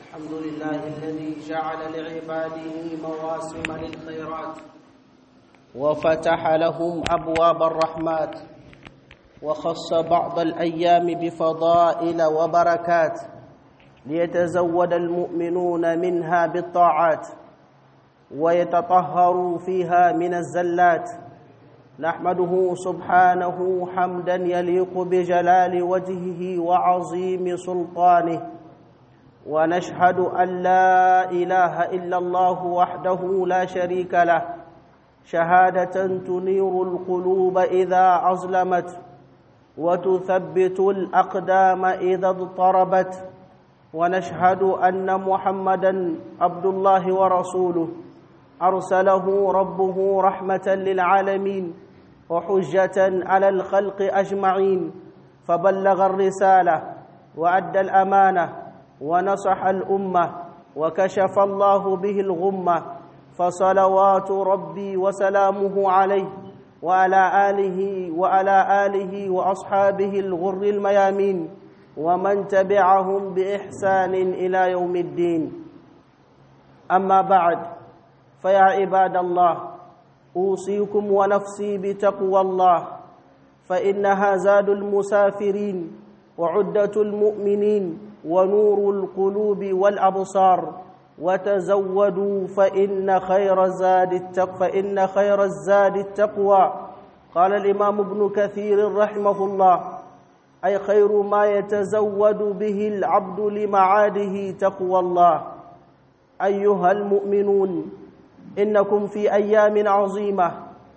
الحمد لله الذي جعل لعباده مواسم للخيرات وفتح لهم أبواب الرحمات وخص بعض الأيام بفضائل وبركات ليتزود المؤمنون منها بالطاعات ويتطهروا فيها من الزلات نحمده سبحانه حمدا يليق بجلال وجهه وعظيم سلطانه ونشهد أن لا إله إلا الله وحده لا شريك له شهادة تنير القلوب إذا أظلمت وتثبت الأقدام إذا اضطربت ونشهد أن محمدا عبد الله ورسوله أرسله ربه رحمة للعالمين وحجة على الخلق أجمعين فبلغ الرسالة وأدى الأمانة ونصح الأمة وكشف الله به الغمة فصلوات ربي وسلامه عليه وعلى آله وعلى آله وأصحابه الغر الميامين ومن تبعهم بإحسان إلى يوم الدين أما بعد فيا عباد الله أوصيكم ونفسي بتقوى الله فإنها زاد المسافرين وعدة المؤمنين ونور القلوب والأبصار وتزودوا فإن خير الزاد التقوى فإن خير الزاد التقوى قال الإمام ابن كثير رحمه الله أي خير ما يتزود به العبد لمعاده تقوى الله أيها المؤمنون إنكم في أيام عظيمة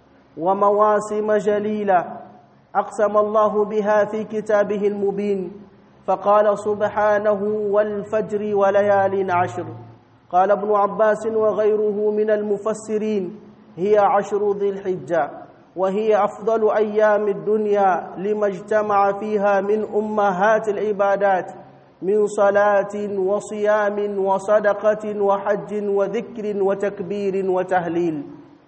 ومواسم جليلة أقسم الله بها في كتابه المبين فقال سبحانه والفجر وليال عشر قال ابن عباس وغيره من المفسرين هي عشر ذي الحجة وهي أفضل أيام الدنيا لما اجتمع فيها من أمهات العبادات من صلاة وصيام وصدقة وحج وذكر وتكبير وتهليل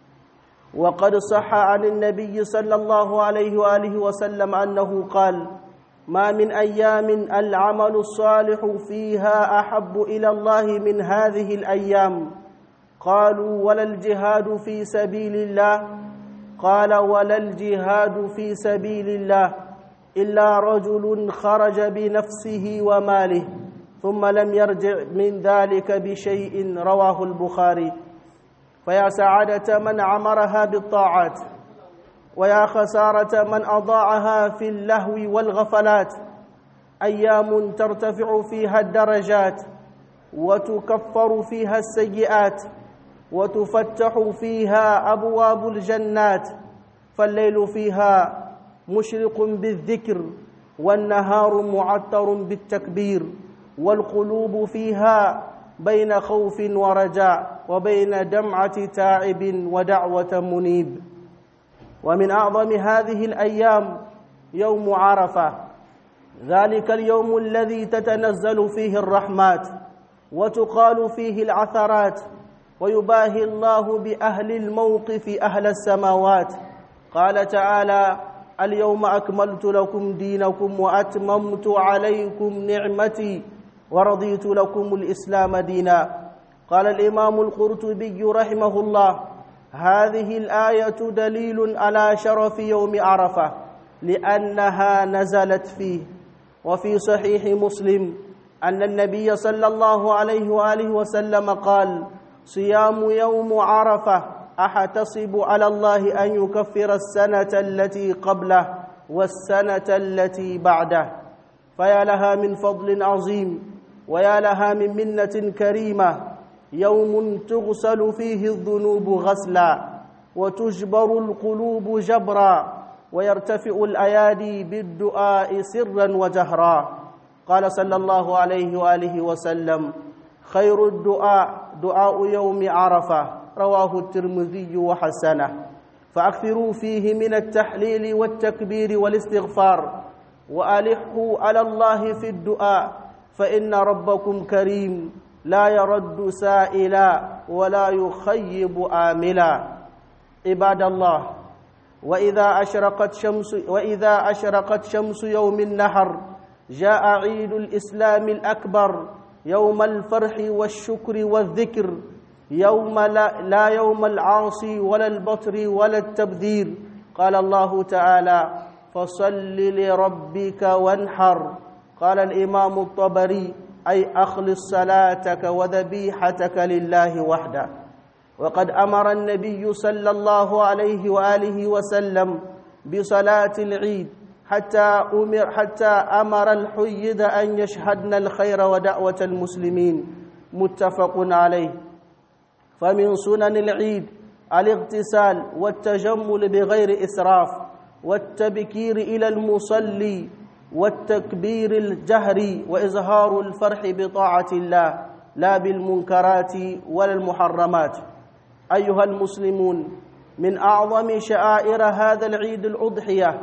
وقد صح عن النبي صلى الله عليه وآله وسلم أنه قال ما من أيام العمل الصالح فيها أحب إلى الله من هذه الأيام قالوا ولا الجهاد في سبيل الله قال ولا الجهاد في سبيل الله إلا رجل خرج بنفسه وماله ثم لم يرجع من ذلك بشيء رواه البخاري فيا سعادة من عمرها بالطاعات ويا خسارة من أضاعها في اللهو والغفلات أيام ترتفع فيها الدرجات وتكفر فيها السيئات وتفتح فيها أبواب الجنات فالليل فيها مشرق بالذكر والنهار معطر بالتكبير والقلوب فيها بين خوف ورجاء وبين دمعة تائب ودعوة منيب ومن أعظم هذه الأيام يوم عرفة ذلك اليوم الذي تتنزل فيه الرحمات وتقال فيه العثرات ويباهي الله بأهل الموقف أهل السماوات قال تعالى اليوم أكملت لكم دينكم وأتممت عليكم نعمتي ورضيت لكم الإسلام دينا قال الإمام القرطبي رحمه الله هذه الآية دليل على شرف يوم عرفة لأنها نزلت فيه وفي صحيح مسلم أن النبي صلى الله عليه وآله وسلم قال صيام يوم عرفة أحتسب على الله أن يكفر السنة التي قبله والسنة التي بعده فيا لها من فضل عظيم ويا لها من منة كريمة يوم تغسل فيه الذنوب غسلا وتجبر القلوب جبرا ويرتفع الأيادي بالدعاء سرا وجهرا قال صلى الله عليه وآله وسلم خير الدعاء دعاء يوم عرفة رواه الترمذي وحسنه فأكثروا فيه من التحليل والتكبير والاستغفار وألحوا على الله في الدعاء فإن ربكم كريم لا يرد سائلا ولا يخيب آملا عباد الله وإذا أشرقت شمس وإذا أشرقت شمس يوم النحر جاء عيد الإسلام الأكبر يوم الفرح والشكر والذكر يوم لا, لا يوم العاصي ولا البطر ولا التبذير قال الله تعالى فصل لربك وانحر قال الإمام الطبري أي أخلص صلاتك وذبيحتك لله وحده وقد أمر النبي صلى الله عليه وآله وسلم بصلاة العيد حتى أمر حتى أمر الحيد أن يشهدن الخير ودعوة المسلمين متفق عليه فمن سنن العيد الاغتسال والتجمل بغير إسراف والتبكير إلى المصلي والتكبير الجهري وإظهار الفرح بطاعة الله لا بالمنكرات ولا المحرمات أيها المسلمون من أعظم شعائر هذا العيد الأضحية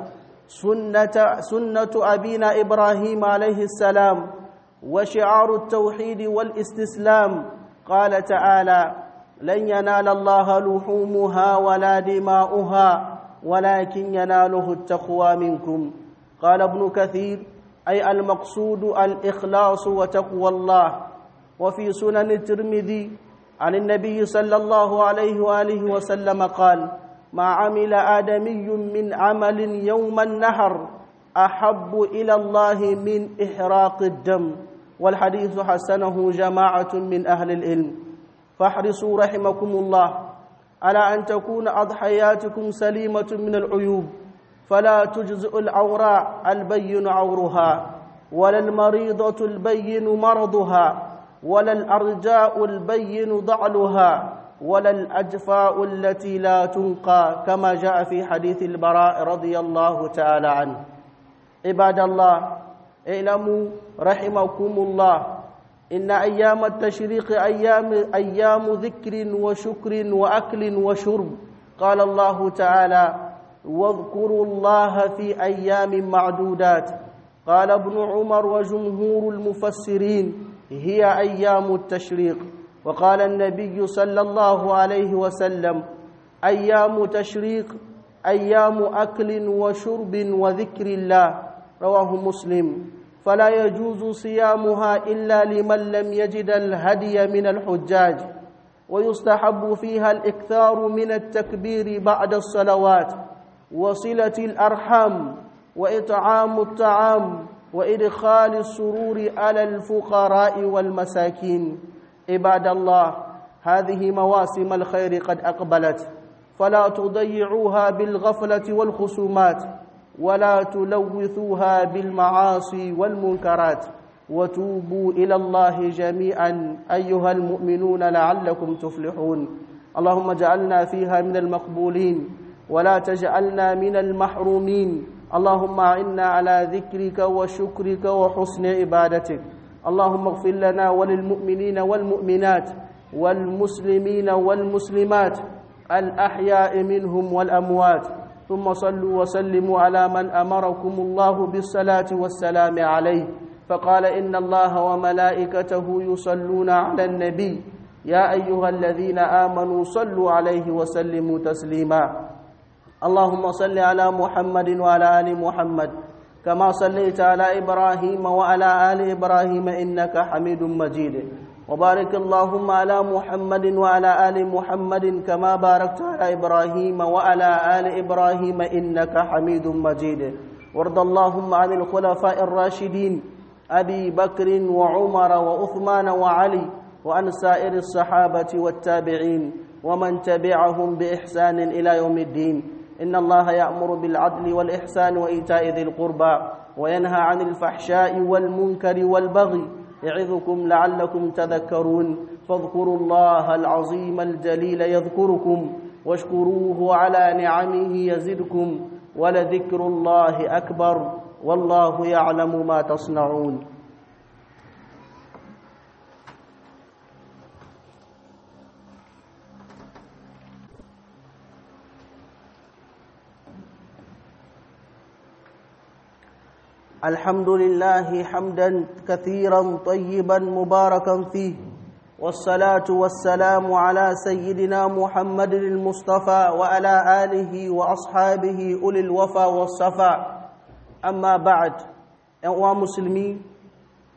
سنة, سنة أبينا إبراهيم عليه السلام وشعار التوحيد والاستسلام قال تعالى لن ينال الله لحومها ولا دماؤها ولكن يناله التقوى منكم قال ابن كثير أي المقصود الإخلاص وتقوى الله وفي سنن الترمذي عن النبي صلى الله عليه وآله وسلم قال ما عمل آدمي من عمل يوم النهر أحب إلى الله من إحراق الدم والحديث حسنه جماعة من أهل العلم فاحرصوا رحمكم الله على أن تكون أضحياتكم سليمة من العيوب فلا تجزئ العوراء البين عورها ولا المريضة البين مرضها ولا الأرجاء البين ضعلها ولا الأجفاء التي لا تنقى كما جاء في حديث البراء رضي الله تعالى عنه عباد الله اعلموا رحمكم الله إن أيام التشريق أيام أيام ذكر وشكر وأكل وشرب قال الله تعالى واذكروا الله في أيام معدودات قال ابن عمر وجمهور المفسرين هي أيام التشريق وقال النبي صلى الله عليه وسلم أيام تشريق أيام أكل وشرب وذكر الله رواه مسلم فلا يجوز صيامها إلا لمن لم يجد الهدي من الحجاج ويستحب فيها الإكثار من التكبير بعد الصلوات وصلة الأرحام وإطعام الطعام وإدخال السرور على الفقراء والمساكين عباد الله هذه مواسم الخير قد أقبلت فلا تضيعوها بالغفلة والخصومات ولا تلوثوها بالمعاصي والمنكرات وتوبوا إلى الله جميعا أيها المؤمنون لعلكم تفلحون اللهم اجعلنا فيها من المقبولين ولا تجعلنا من المحرومين اللهم اعنا على ذكرك وشكرك وحسن عبادتك اللهم اغفر لنا وللمؤمنين والمؤمنات والمسلمين والمسلمات الأحياء منهم والأموات ثم صلوا وسلموا على من أمركم الله بالصلاة والسلام عليه فقال إن الله وملائكته يصلون على النبي يا أيها الذين آمنوا صلوا عليه وسلموا تسليما اللهم صل على محمد وعلى آل محمد كما صليت على إبراهيم وعلى آل إبراهيم إنك حميد مجيد وبارك اللهم على محمد وعلى آل محمد كما باركت على إبراهيم وعلى آل إبراهيم إنك حميد مجيد وارض اللهم عن الخلفاء الراشدين أبي بكر وعمر وعثمان وعلي وعن سائر الصحابة والتابعين ومن تبعهم بإحسان إلى يوم الدين إن الله يأمر بالعدل والإحسان وإيتاء ذي القربى وينهى عن الفحشاء والمنكر والبغي يعظكم لعلكم تذكرون فاذكروا الله العظيم الجليل يذكركم واشكروه على نعمه يزدكم ولذكر الله أكبر والله يعلم ما تصنعون الحمد لله حمدا كثيرا طيبا مباركا فيه والصلاة والسلام على سيدنا محمد المصطفى وعلى آله وأصحابه أولي الوفا والصفا أما بعد أنواع مسلمي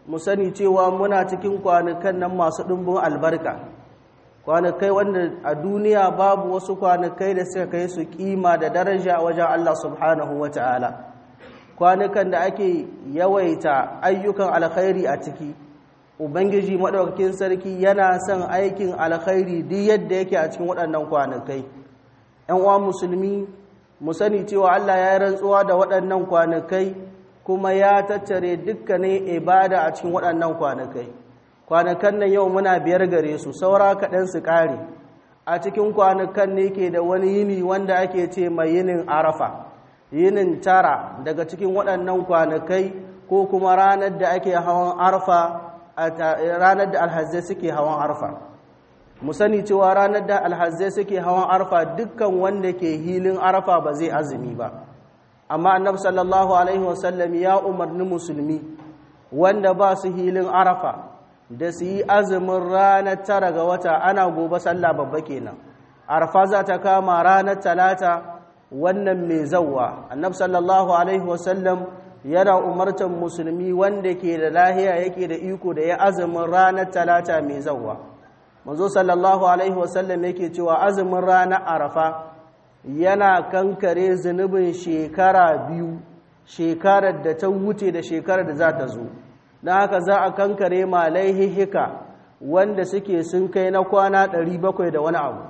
mu sani cewa muna cikin kwanukan nan masu ɗumbin albarka kwanakai wanda a duniya babu wasu kwanakai da suka kai su kima da daraja a wajen Allah subhanahu wa ta'ala kwanukan da ake yawaita ayyukan alkhairi a ciki ubangiji maɗaukakin sarki yana son aikin alkhairi duk yadda yake a cikin waɗannan kwanakai ‘yan uwa musulmi mu sani cewa Allah ya yi rantsuwa da waɗannan kwanakai kuma ya tattare dukkanin ibada a cikin waɗannan kwanakai kwanakan nan yau muna biyar gare su saura kaɗan su ƙare a cikin kwanakan ne ke da wani yini wanda ake ce mai yinin arafa yinin tara daga cikin waɗannan kwanakai ko kuma ranar da ake hawan arfa ranar da alhazai suke hawan arfa mu sani cewa ranar da alhazai suke hawan arfa dukkan wanda ke hilin arfa ba zai azumi ba amma annabi sallallahu alaihi wasallam ya umarni musulmi wanda ba su hilin arafa da su yi azumin ranar tara ga wata ana gobe sallah babba kenan arfa za ta kama ranar talata wannan mai zauwa annabi sallallahu alaihi wasallam yana umartar musulmi wanda ke da lahiya yake da iko da ya azumin ranar talata mai zauwa manzo sallallahu alaihi wasallam yake cewa azumin ranar arafa yana kankare zunubin shekara biyu shekarar da ta wuce da shekarar da za ta zo don haka za a kankare ma laihihika wanda suke sun kai na kwana 700 da wani abu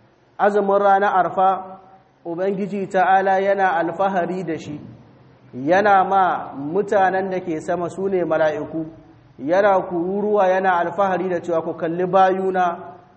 azumin ranar arfa ubangiji ta'ala yana alfahari da shi yana ma mutanen da ke sama su ne mala'iku yana kururuwa yana alfahari da cewa ku kalli bayuna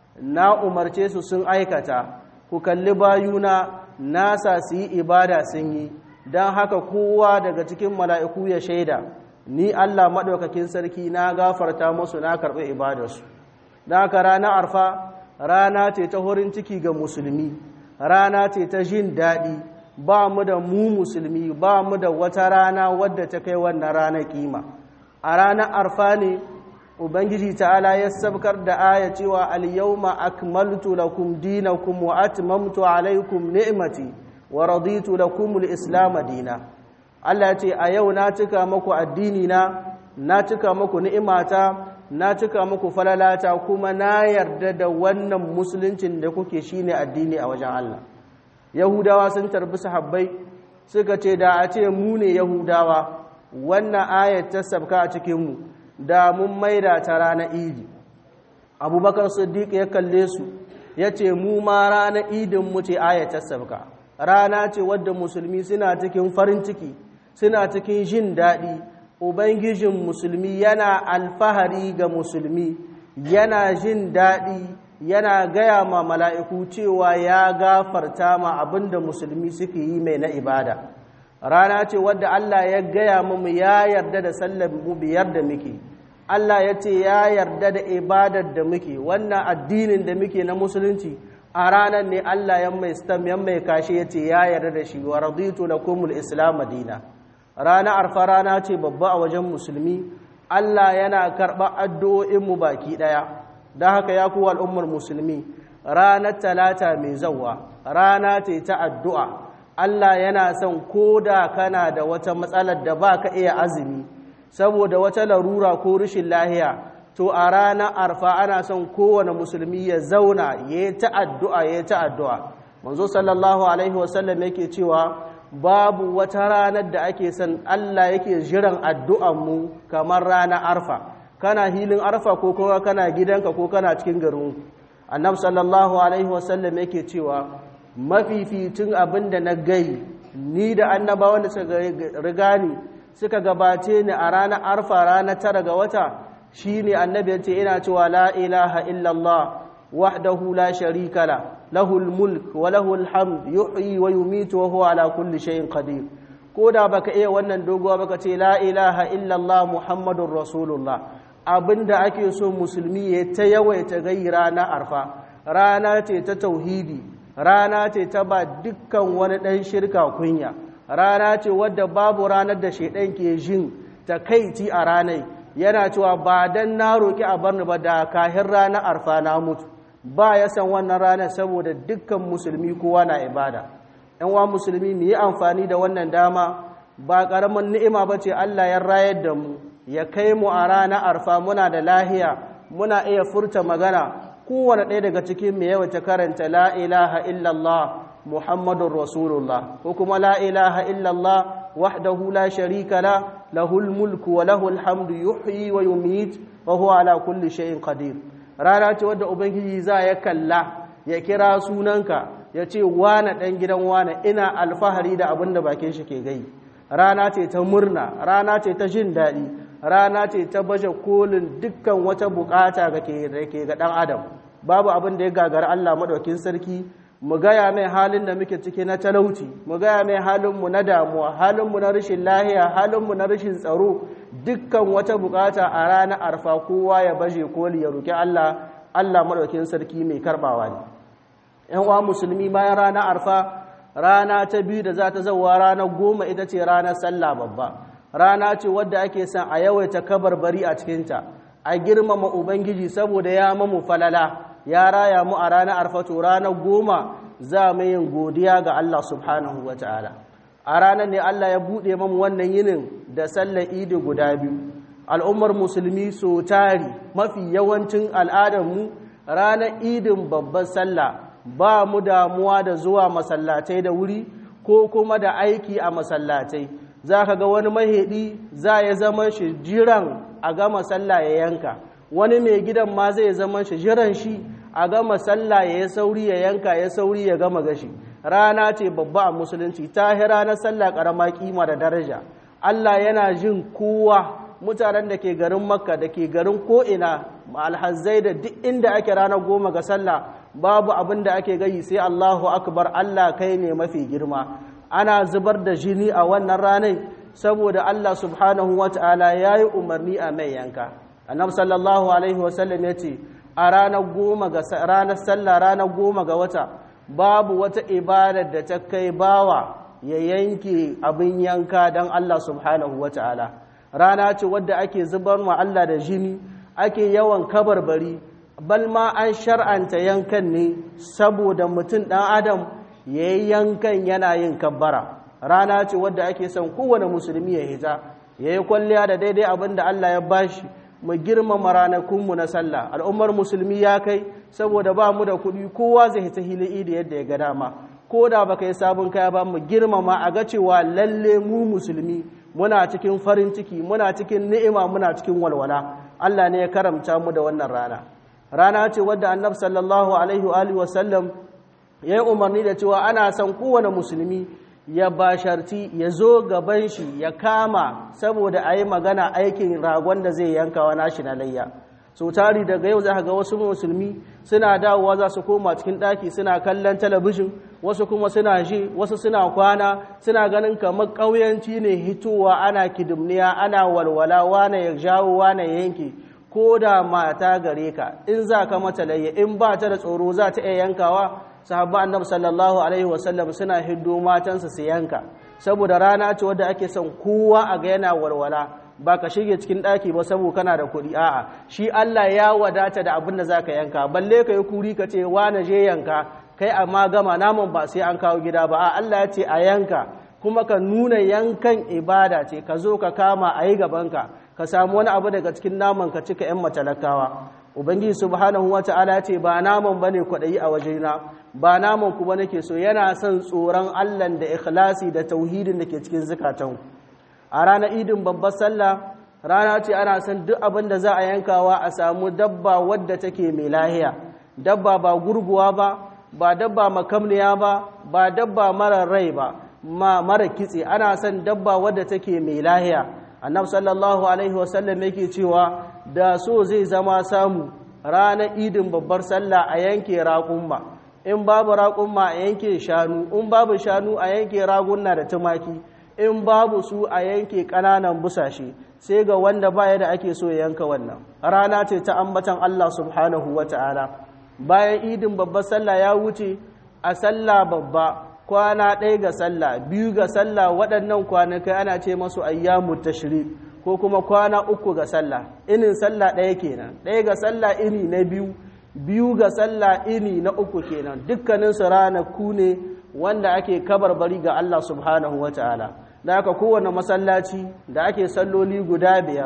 na umarce su sun aikata ku kalli bayuna nasa su yi ibada sun yi don haka kowa daga cikin mala'iku ya shaida ni Allah maɗaukakin sarki na gafarta musu na karɓi ibadarsu don haka rana arfa rana ce ta horin ciki ga musulmi rana ce ta jin daɗi ba mu da mu musulmi ba mu da wata rana wadda ta kai wannan rana kima a ranar arfa ne ubangiji ta'ala ya sabkar da aya cewa al-yawma akmaltu lakum dinakum wa atmamtu alaykum ni'mati wa raditu lakum al-islam dina Allah ya ce a yau na cika muku addini na na cika muku ni'imata na cika muku falalata kuma na yarda da wannan musuluncin da kuke shine addini a wajen Allah yahudawa sun tarbi sahabbai suka ce da a ce mu ne yahudawa wannan ayat ta sabka a cikinmu da mun maida ta ranar idi abubakar siddiq ya kalle su ya ce mu ma ranar idin mu ce ayat ta sabka rana ce wadda musulmi suna cikin farin ciki suna cikin jin daɗi ubangijin musulmi yana alfahari ga musulmi yana jin daɗi yana gaya ma mala'iku cewa ya gafarta ma abinda musulmi suke yi mai na ibada rana ce wadda Allah ya gaya mu ya yarda da sallar mu biyar da muke Allah ya ce ya yarda da ibadar da muke wannan addinin da muke na musulunci a ranar ne Allah ya mai stam ya mai kashe ya ce ya yarda da shi wa raditu lakumul islam dina rana arfa rana ce babba a wajen musulmi Allah yana karɓa addu'o'in mu baki ɗaya don haka ya kuwa al'ummar musulmi ranar talata mai zauwa rana ce ta addu'a Allah yana son ko da kana da wata matsalar da ba ka iya azumi saboda wata larura ko rashin lahiya to a ranar arfa ana son kowane musulmi ya zauna ya yi ta addu'a ya yi ta addu'a manzo sallallahu alaihi wasallam yake cewa babu wata ranar da ake son Allah yake jiran addu'anmu kamar ranar arfa kana hilin arfa ko kuma kana gidanka ko kana cikin garin annabi sallallahu alaihi wasallam yake cewa mafificin abin da na gai ni da annabawan da suka riga ni suka gabace ni a ranar arfa ranar tara ga wata shine annabi ya ce ina cewa la ilaha illallah wahdahu la sharika la lahul mulk wa lahul hamd yuhyi wa yumitu wa huwa ala kulli shay'in qadir ko da baka iya wannan doguwa baka ce la ilaha illallah muhammadur rasulullah abinda ake so musulmi ya ta yawaita gai rana arfa rana ce ta tauhidi rana ce ta ba dukkan wani ɗan shirka kunya rana ce wadda babu ranar da shaidan ke jin takaici a ranar yana cewa ba dan na roki a barni ba da kahin ranar arfa na mutu ba ya san wannan ranar saboda dukkan musulmi kowa na ibada yan wa musulmi mu yi amfani da wannan dama ba ƙaramin ni'ima ba ce Allah ya rayar da mu ya kai mu a ranar arfa muna da lahiya muna iya furta magana kowane ɗaya daga cikin mu yawaita karanta la ilaha illallah muhammadun rasulullah ko kuma la ilaha illallah wahdahu la sharika la lahul mulku wa lahul hamdu yuhyi wa yumit wa huwa ala kulli shay'in qadir rana ce wadda ubangiji za ya kalla ya kira sunanka ya ce wane ɗan gidan wane ina alfahari da abin da bakin shi ke gai rana ce ta murna rana ce ta jin daɗi rana ce ta baje kolin dukkan wata bukata ga ke ga ɗan adam babu abin da ya gagara Allah maɗaukin sarki mu gaya mai halin da muke ciki na talauci mu gaya mai halinmu na damuwa halinmu na rashin lahiya halinmu na rashin tsaro dukkan wata bukata a ranar arfa kowa ya baje koli ya roki Allah Allah maɗaukin sarki mai karɓawa ne ‘yan uwa musulmi bayan ranar arfa rana ta biyu da za ta zauwa ranar goma ita ce ranar sallah babba rana ce wadda ake son a yawaita kabarbari a cikinta a girmama ubangiji saboda ya mamu falala ya raya mu a ranar arfa to ranar goma za mu yin godiya ga Allah subhanahu wa ta'ala a ranar ne Allah ya buɗe mamu wannan yinin da sallar idi guda biyu al'ummar musulmi so tari mafi yawancin al'adarmu ranar idin babban sallah ba mu damuwa da zuwa masallatai da wuri ko kuma da aiki a masallatai za ka ga wani maheɗi za ya zama shi jiran a gama sallah ya yanka wani mai gidan ma zai zama shi jiran shi a gama sallah ya yi sauri ya yanka ya sauri ya gama gashi rana ce babba a musulunci ta ranar sallah karama kima da daraja Allah yana jin kowa mutanen da ke garin makka da ke garin ko'ina alhazai da duk inda ake ranar goma ga sallah babu abin da ake gayi sai Allahu akbar Allah kai ne mafi girma ana zubar da jini a wannan ranar saboda Allah subhanahu wa ta'ala ya yi umarni a mai yanka annab sallallahu alaihi wasallam ya ce a ranar goma ga ranar sallah ranar goma ga wata babu wata ibadar da ta kai bawa ya yanke abin yanka don Allah subhanahu wa ta'ala rana ce wadda ake zubar ma Allah da jini ake yawan kabarbari bal ma an shar'anta yankan ne saboda mutum ɗan adam ya yi yankan yana yin kabbara rana ce wadda ake son kowane musulmi ya hita ya yi kwalliya da daidai abin da Allah ya bashi mu girmama ranakunmu na sallah al'ummar musulmi ya kai saboda ba mu da kuɗi kowa zai hita hili da yadda ya ga dama ko da baka yi sabon kaya ba mu girmama a ga cewa lalle mu musulmi muna cikin farin ciki muna cikin ni'ima muna cikin walwala Allah ne ya karamta mu da wannan rana rana ce wadda annabi sallallahu alaihi wa alihi wasallam ya yi umarni da cewa ana son kowane musulmi ya basharti ya zo gaban shi ya kama saboda a yi magana aikin ragon da zai yanka wa nashi na layya so tari daga yau za ga wasu musulmi suna dawowa za su koma cikin ɗaki suna kallon talabijin wasu kuma suna ji wasu suna kwana suna ganin kamar ƙauyanci ne hitowa ana kidimniya ana walwala wane ya jawo wane ya yanke ko da mata gare ka in za ka mata layya in ba ta da tsoro za ta iya yankawa sahabba annabi sallallahu alaihi wasallam suna hiddo matansa su yanka saboda rana ce wadda ake son kowa a ga yana walwala ba ka shige cikin ɗaki ba saboda kana da kuɗi a'a shi Allah ya wadata da abin da zaka yanka balle ka yi kuri ka ce na je yanka kai amma gama naman ba sai an kawo gida ba a Allah ya ce a yanka kuma ka nuna yankan ibada ce ka zo ka kama a yi gabanka ka samu wani abu daga cikin naman ka cika 'yan matalakawa ubangiji subhanahu wata'ala ce ba naman bane kwaɗayi a wajena ba naman ku ba nake so yana son tsoron Allah da ikhlasi da tauhidin da ke cikin zukatan a ranar idin babbar sallah rana ce ana son duk abin da za a yankawa a samu dabba wadda take mai lahiya dabba ba gurguwa ba ba dabba makamniya ba ba dabba mara rai ba ma mara kitse ana son dabba wadda take mai lahiya annabi sallallahu alaihi wasallam yake cewa da so zai zama samu ranar idin babbar sallah a yanke raƙumma in babu raƙumma a yanke shanu in babu shanu a yanke raguna da tumaki in babu su a yanke ƙananan busashe sai ga wanda baya da ake so ya yanka wannan rana ce ta ambatan Allah subhanahu wa ta'ala bayan idin babbar sallah ya wuce a sallah babba kwana ɗaya ga sallah biyu ga sallah waɗannan kwanakai ana ce masu ayyamu tashri ko kuma kwana uku ga sallah inin sallah ɗaya kenan ɗaya ga sallah ini na biyu biyu ga sallah ini na uku kenan dukkaninsu ranaku ne wanda ake kabarbari ga Allah subhanahu wa ta'ala da aka kowane masallaci da ake salloli guda biyar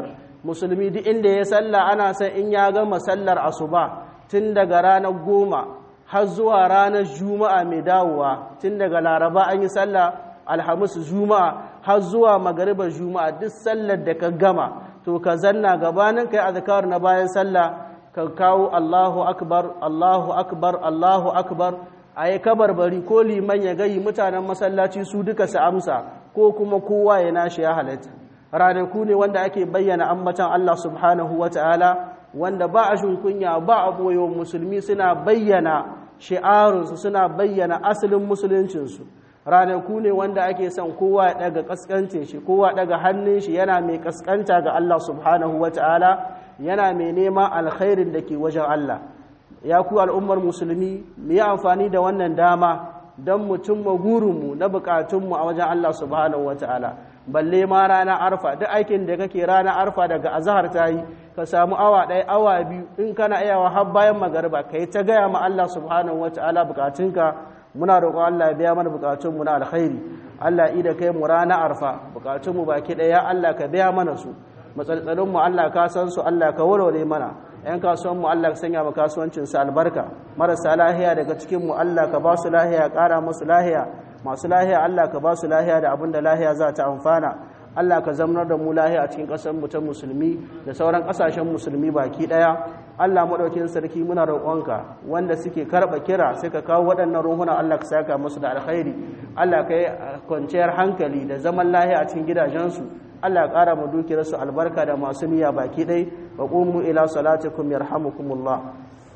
musulmi duk inda ya salla ana san in ya gama sallar asuba tun daga ranar goma har zuwa ranar juma'a mai dawowa tun daga laraba an yi sallah alhamis juma'a har zuwa magaribar juma'a duk sallar da ka gama to ka zanna gabanin kai azkar na bayan sallah ka kawo Allahu akbar Allahu akbar Allahu akbar ayi kabarbari ko liman ya gayi mutanen masallaci su duka su amsa ko kuma kowa ya nashi ya halatta ranaku ne wanda ake bayyana ambatan Allah subhanahu wata'ala wanda ba a kunya ba a boyo musulmi suna bayyana shi'arunsu suna bayyana asalin musuluncinsu ranaku ne wanda ake son kowa ya daga kaskancin shi kowa daga hannun shi yana mai kaskanta ga Allah subhanahu wata'ala yana mai nema alkhairin da ke wajen Allah ya ku al'ummar musulmi mu yi amfani da wannan dama don mutum gurinmu na bukatunmu a wajen Allah subhanahu wata'ala balle ma rana arfa duk aikin da kake rana arfa daga azahar ta yi ka samu awa ɗaya awa biyu in kana iyawa har bayan magariba ka yi ta gaya ma Allah subhanahu wata'ala bukatunka muna roƙon Allah ya biya mana bukatunmu na alkhairi Allah ida kai mu rana arfa bukatunmu baki ɗaya Allah ka biya mana su matsaltsalin Allah ka san su Allah ka warware mana yan kasuwan mu Allah ka sanya mu kasuwancin su albarka marasa lahiya daga cikin mu Allah ka ba su lahiya ƙara musu lahiya masu lahiya Allah ka ba su lahiya da abin da lahiya za ta amfana Allah ka zamanar da mu lahiya a cikin ƙasar mu ta musulmi da sauran ƙasashen musulmi baki ɗaya Allah maɗaukin sarki muna roƙonka wanda suke karɓa kira sai ka kawo waɗannan ruhuna Allah ka saka musu da alkhairi Allah ka yi kwanciyar hankali da zaman lahiya a cikin gidajensu Allah ya ƙara mu dukiyarsu albarka da masu niyya baki ɗai wa ƙumu ila salatikum yarhamukumullah